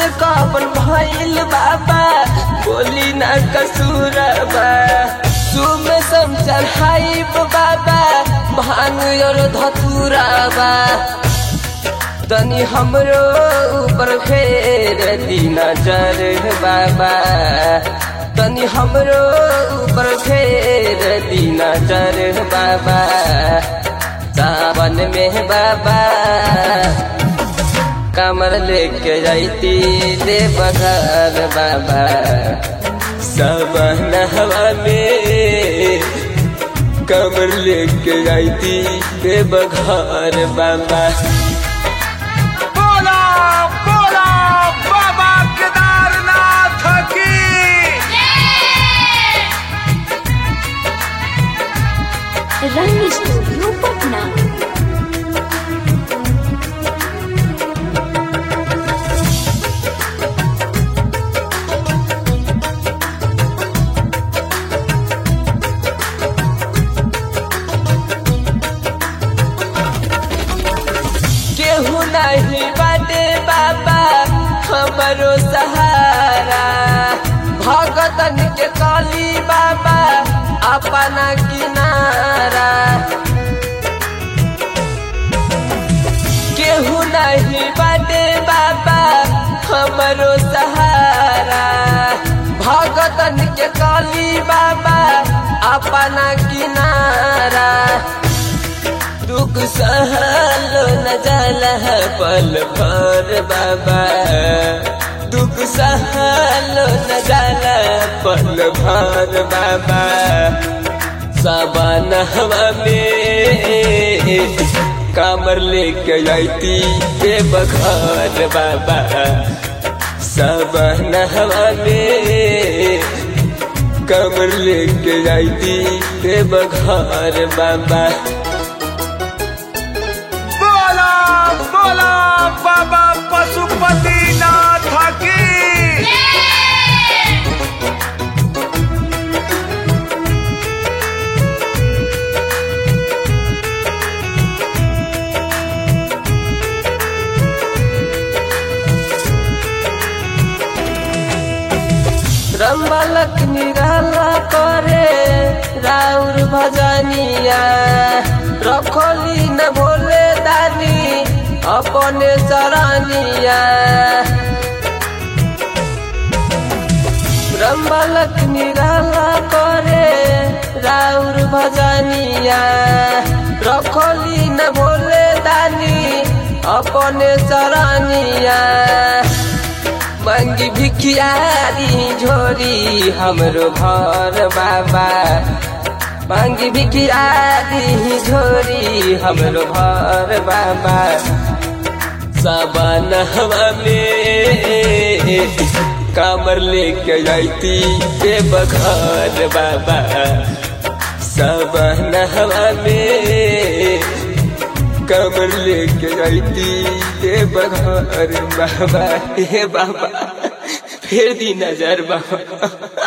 हमसे कबन भइल बाबा बोली ना कसूरबा सुम सम चढ़ाइब बाबा भांग और धतुराबा तनी हमरो ऊपर फेर दी नजर बाबा तनी हमरो ऊपर फेर दी नजर बाबा सावन में बाबा कमर लेके जाती दे बघर बाबा सावन हवा में कमर लेके जाती दे बघर बाबा बोला बोला बाबा केदारनाथ की रंग स्टूडियो पटना केहू नहीं बाटे बाबा हमरो सहारा भगतन के काली बाबा अपना किनारा केहू नहीं बाटे बाबा हमरो सहारा भगतन के काली बाबा अपना किनारा दुख सहल न जाला पल भर बाबा दुख सहल न जाला पल भर बाबा सावन हवा में कामर लेके आईती के बघर बाबा सावन हवा में कमर लेके आईती के बघर बाबा बोला बोला बाबा पशुपतिनाथ की रंबलक निराला करे राउर भजनिया रखोली न भोले दानी अपने सरानिया रंबलक निराला करे राउर भजनिया रखोली न भोले दानी अपने सरानिया मंगी भिखियारी झोरी हमरो घर बाबा मंगी भिखियारी झोरी हमरो घर बाबा सावन हवा में कामर लेके आईती के बघर बाबा सावन हवा में कमर लेके आईती के बघर बाबा हे बाबा फिर दी नजर बाबा